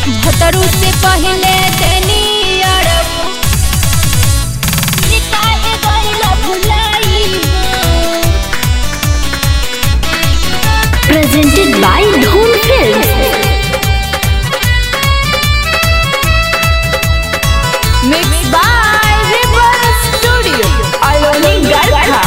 भतरू से पहले देनी अरबू निकाहे गइला भुलाई presented by Dhoon Films. Mix by river studio Aloni Garkha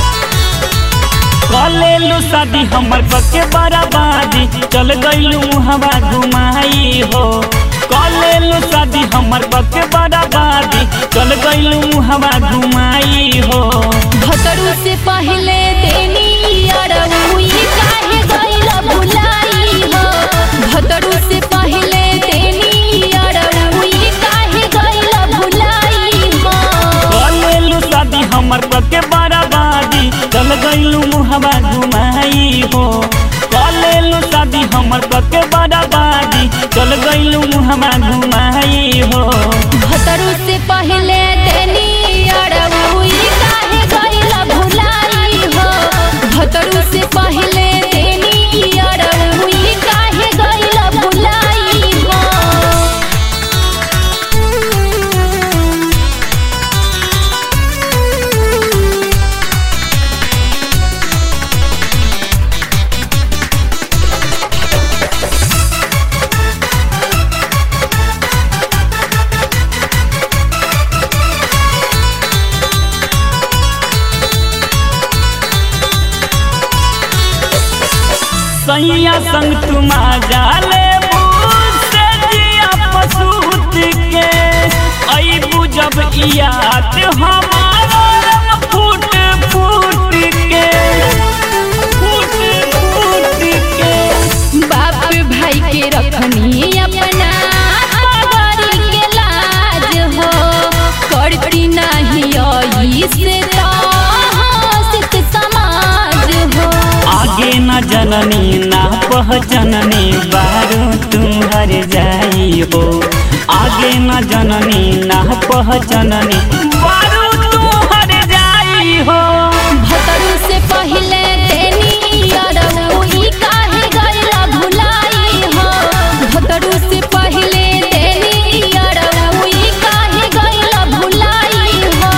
कलेलू शादी हमर पके बराबादी चल गईलू हवा घुमाई हो कलेलू शादी हमर पके बराबादी चल गईलू हवा घुमाई हो भतरू से पहले देनी अरबू ई काहे गइला भुलाई हो भतरू से पहले देनी अरबू ई काहे गइला भुलाई हो कलेलू शादी हमर पके बराबादी चल गईलू हवा घुमाई हो कलेलू शादी हमर पके बराबादी चल गईलू हवा घुमाई हो भतरू से पहले देनी अरबू ई काहे गइला भुलाई हो भतरू से पहले देनी अरबू ई काहे गइला भुलाई हो सैया संग तुम जाले से जिया पसूत के अबू जब याद हमारा फूट फूट के फूट फूट के बाप भाई के रखनी अपना पगड़ी के लाज हो करती नहीं आई से तो हंसित समाज हो आगे न जननी ना पहचननी बारू तुम्हार जाई हो आगे न जननी ना पहचननी बारू तुम्हार जाई हो भतरू से पहले देनी अरबू ई काहे गइला भुलाई हो भतरू से पहले देनी अरबू ई काहे गइला भुलाई हो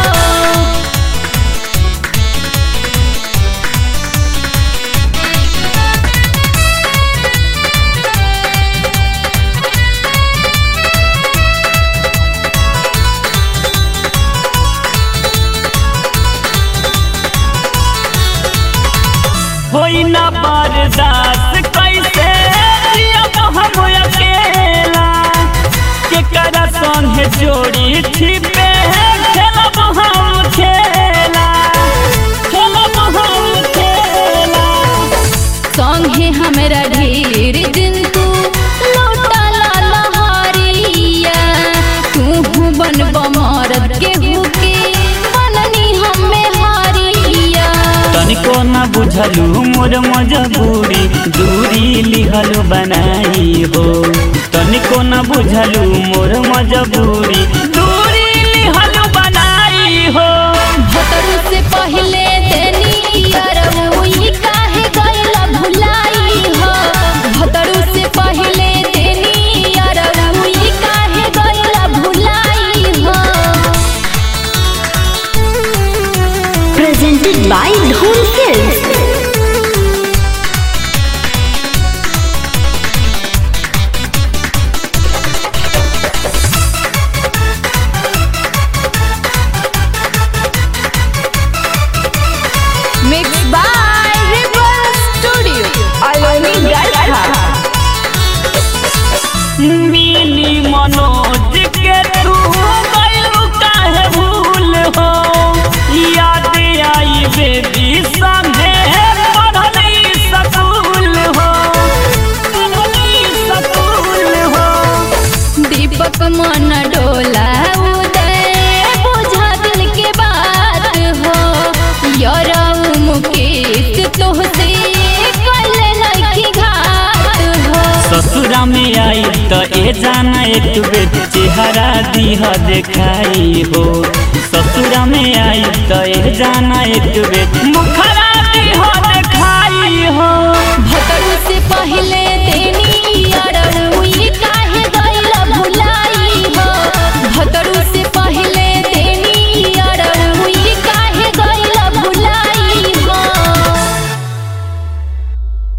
होई ना बर्दाश्त कैसे जियब हम अकेला केकरा संगे जोड़ी छिपे खेलब हम खेला खेलब हम खेला संगे हमरा ढेर दिन तू लौटल लहरिया तू बनब मरद के हुके बननी हमे हरिया तनिको न बुझलू मोर मजबूरी दूरी लिहल बनाई हो तनिको न बुझलू मोर मजबूरी दूरी लिहल बनाई हो भतरू से पहले देनी अरबू ई काहे गइला भुलाई हो भतरू से पहले देनी अरबू ई काहे गइला भुलाई हो Presented by Dhoon Films. Mix by river studio Aloni Garkha मिली मनोज के तू गइलू काहे भूल हो याद आई बेबी संगे पढ़ली सकूल हो पढ़ली सकूल हो दीपक मन डोला उदय बुझा दिल के बात हो यरऊ मुकेश तोहसे कल लखी घात हो ससुरा में आई त ए जाना एक बेर चेहरा दिह देखाई हो ससुरा में आई त ए जाना एक बेर मुखरा